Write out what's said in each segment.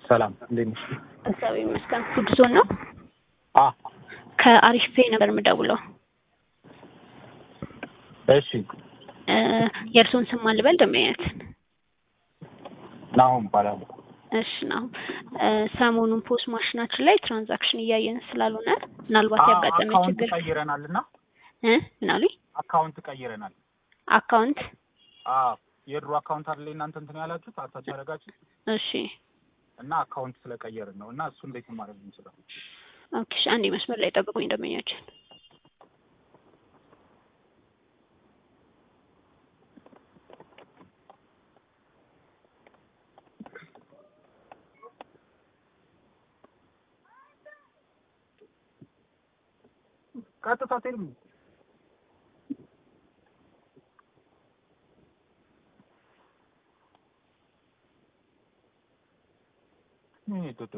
ሰላም እንዴት ነሽ? እግዚአብሔር ይመስገን። ጉድ ዞን ነው። አ ከአሪፍ ፔ ነበር የምደውለው። እሺ እ የእርስዎን ስም ማን ልበል? ደመያት ናሆም እባላለሁ። እሺ ነው። እ ሰሞኑን ፖስት ማሽናችን ላይ ትራንዛክሽን እያየን ስላልሆነ ምናልባት አ ያጋጠመ አካውንት ችግር ቀይረናል እና እ ምን አሉኝ? አካውንት ቀይረናል። አካውንት አ የድሮ አካውንት አይደለ እናንተ እንትን ያላችሁት አታች ያደረጋችሁት እሺ እና አካውንት ስለቀየርን ነው እና እሱ እንዴት ማድረግ እንችላለን? ኦኬ። እሺ፣ አንዴ መስመር ላይ ጠብቁኝ ደመኛችን። ቀጥታ ቴልም ምን ይተቱ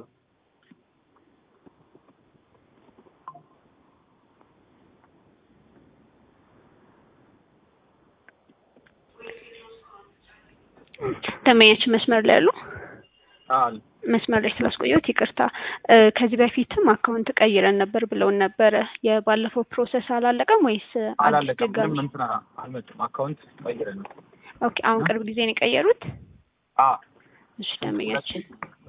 ደመኛችን መስመር ላይ ያሉ አል መስመር ላይ ስላስቆየሁት ይቅርታ። እ ከዚህ በፊትም አካውንት ቀይረን ነበር ብለውን ነበረ። የባለፈው ፕሮሰስ አላለቀም ወይስ አዲስ አላለቀም። ድጋሚ? ምንም እንትን አልመጡም። አካውንት ቀይረን ነው። ኦኬ። አሁን ቅርብ ጊዜ ነው የቀየሩት? አ እሺ ደመኛችን